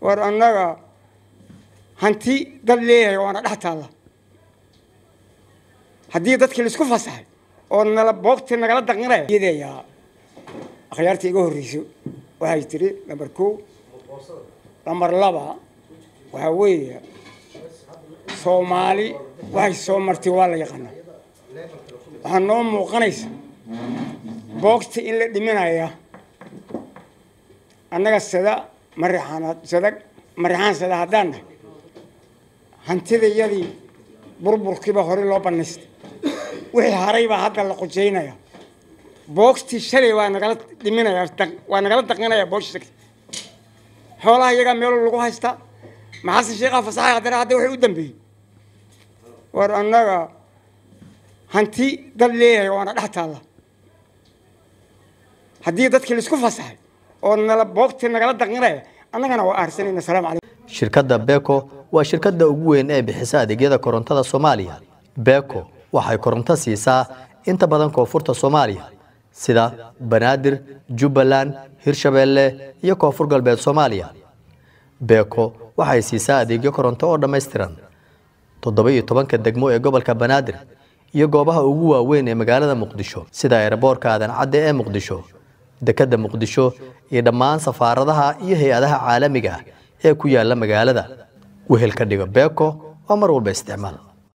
war annaga hanti dad leeyahay waana dhex taalla haddii dadkii laisku fasaxay oo nala boogtii nagala daqinaya iyadayaa akhyaartii iga horreyso waxay tiri lambar kow lambar laba waxaa weeye soomaali waxay soo martay waa la yaqaanaa waxaa noo muuqanaysa boogta in la dhiminaya annaga sada marixaanaad sada marixaan sada haddaan nahay hantidayadii burburkiiba hore loo banaystay wixii haray baa hadda la qojaynaya boogtii shalay waa nagala dhiminaya waa nagala daqinaya boogta xoolaha iyagaa meelo lagu haystaa maxasan sheekhaa fasaxay haddana hadda waxay u dambeeyey war annaga hanti dad leeyahay waana dhex taalla haddii dadkii laisku fasaxay oo nala boogtii nagala daqinaya annagana waa aarsanayna asalaamu calaykum shirkadda beko waa shirkadda ugu weyn ee bixisa adeegyada korontada soomaaliya beko waxay koronto siisaa inta badan koonfurta soomaaliya sida banaadir jubbaland hirshabeelle iyo koonfur galbeed soomaaliya beko waxay siisaa adeegyo koronto oo dhammaystiran toddoba iyo tobanka degmo ee gobolka banaadir iyo goobaha ugu waaweyn ee magaalada muqdisho sida eeraboorka aadan cadde ee muqdisho dekedda muqdisho iyo dhammaan safaaradaha iyo hay-adaha caalamiga ah ee ku yaala magaalada wehelka dhigo beko oo mar walba isticmaal